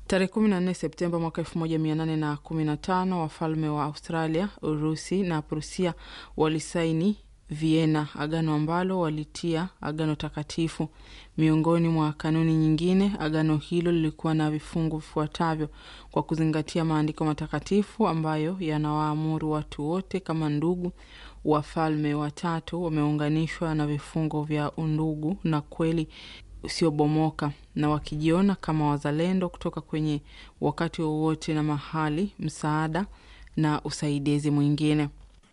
Tarehe 14 Septemba mwaka 1815 wafalme wa Australia, Urusi na Prusia walisaini Vienna, agano ambalo walitia agano takatifu. Miongoni mwa kanuni nyingine, agano hilo lilikuwa na vifungu vifuatavyo: kwa kuzingatia maandiko matakatifu ambayo yanawaamuru watu wote kama ndugu, wafalme watatu wameunganishwa na vifungo vya undugu na kweli usiobomoka na wakijiona kama wazalendo kutoka kwenye wakati wowote na mahali, msaada na usaidizi mwingine.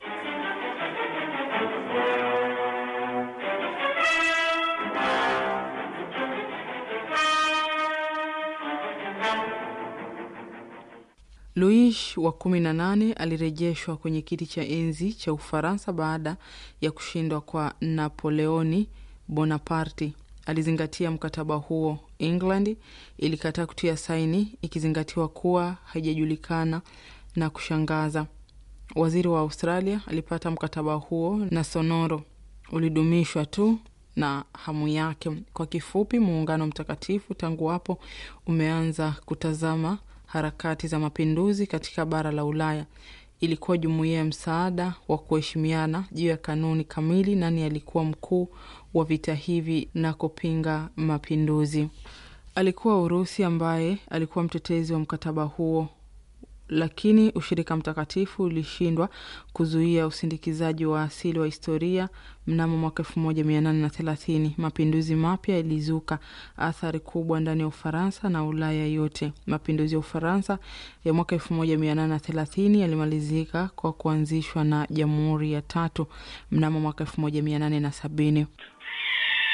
Louis wa kumi na nane alirejeshwa kwenye kiti cha enzi cha Ufaransa baada ya kushindwa kwa Napoleoni Bonaparte. Alizingatia mkataba huo. England ilikataa kutia saini, ikizingatiwa kuwa haijajulikana na kushangaza. Waziri wa Australia alipata mkataba huo na sonoro ulidumishwa tu na hamu yake. Kwa kifupi, muungano mtakatifu tangu hapo umeanza kutazama harakati za mapinduzi katika bara la Ulaya. Ilikuwa jumuiya ya msaada wa kuheshimiana juu ya kanuni kamili, nani alikuwa mkuu wa vita hivi na kupinga mapinduzi. Alikuwa Urusi ambaye alikuwa mtetezi wa mkataba huo, lakini ushirika mtakatifu ulishindwa kuzuia usindikizaji wa asili wa historia. Mnamo mwaka elfu moja mia nane na thelathini mapinduzi mapya yalizuka athari kubwa ndani ya Ufaransa na Ulaya yote. Mapinduzi ya Ufaransa ya mwaka elfu moja mia nane na thelathini yalimalizika kwa kuanzishwa na jamhuri ya tatu mnamo mwaka elfu moja mia nane na sabini.